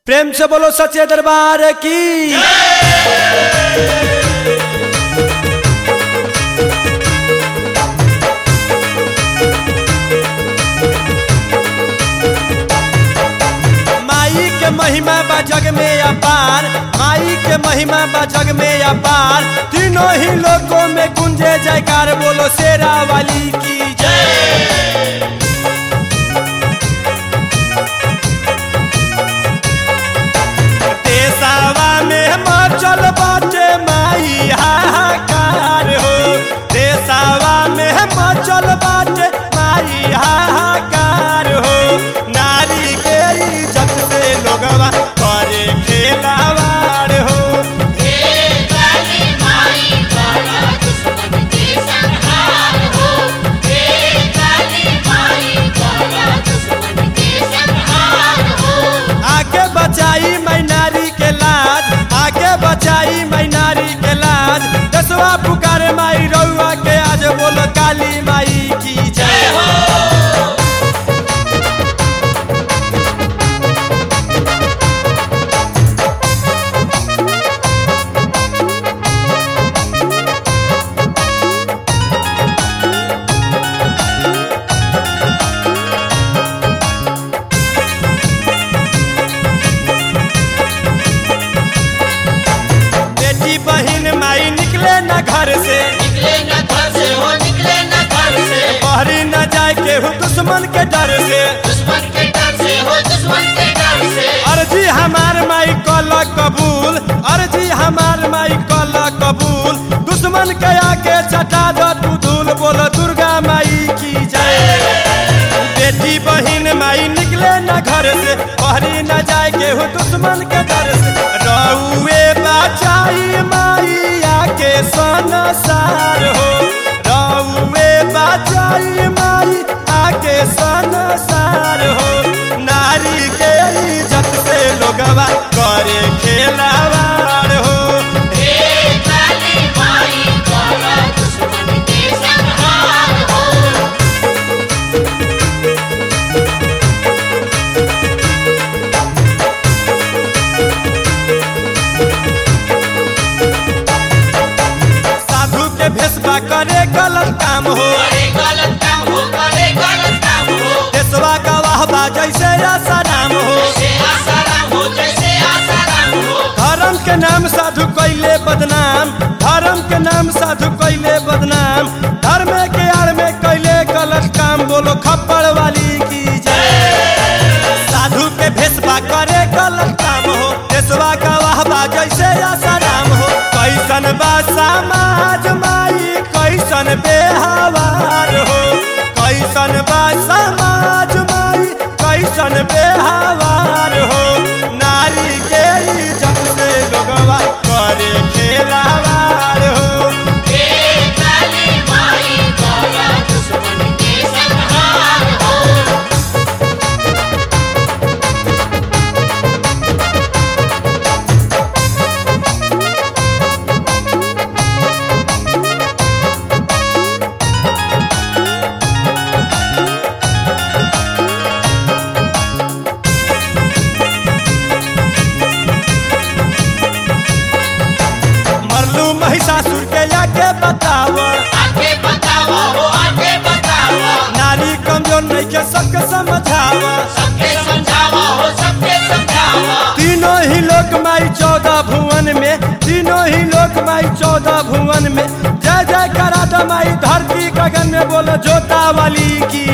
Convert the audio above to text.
प्रेम से बोलो सच्चे दरबार की माई के महिमा बा जग में अपार माई के महिमा बा जग में अपार तीनों ही लोगों में गुंजे जयकार बोलो शेरा वाली की जय देसावा में मचल बाटे माई हाहाकार हो देसावा में मचल बाटे माई हाहाकार हो नारी के इज्जत से लोगवा करे खेलावार हो आगे बचाई मैं नारी के लाज आगे बचाई मैं नारी के लाज दसवा पुकार माई रउआ के आज बोलो काली माई की जय हो बेटी बहन माई निकले न घर से बहरी न जाए केहू दुश्मन के डर से अर्जी हमार माई कल कबूल अर्जी हमार माई कल कबूल दुश्मन के आके चटा दो तू धूल बोलो दुर्गा माई की जय बेटी बहन माई निकले न घर से बहरी न जाए केहू दुश्मन के डर से रउए बचाई माई आके संसार हो रउए बचाई माई आके संसार हो नारी के इज्जत से लोगवा करे खेलावार हो साधु के भेसबा करे गलत काम हो देशवा का वाहबा जैसे आसाराम हो धर्म के नाम साधु कैले बदनाम धर्म के नाम साधु कैले बदनाम धर्म के आड़ में कैले गलत काम बोलो खप्पड़ वाली की जय साधु के भेसबा करे गलत काम हो देशवा का वाहबा जैसे आसाराम हो कैसन बा समाज माई कैसन बेहवार हो कैसन बा समाज माई कैसन बेहवार हो नारी के इज्जत से लोगवा करे खेलावार हो मरलू महिषासुर के आके बताव नारी कमजोर नहीं के सबके समझाव तीनों ही लोक माई चौदह भुवन में तीनों ही लोक माई चौदह भुवन में जय जय करा दो माई धरती गगन में बोलो जोता वाली की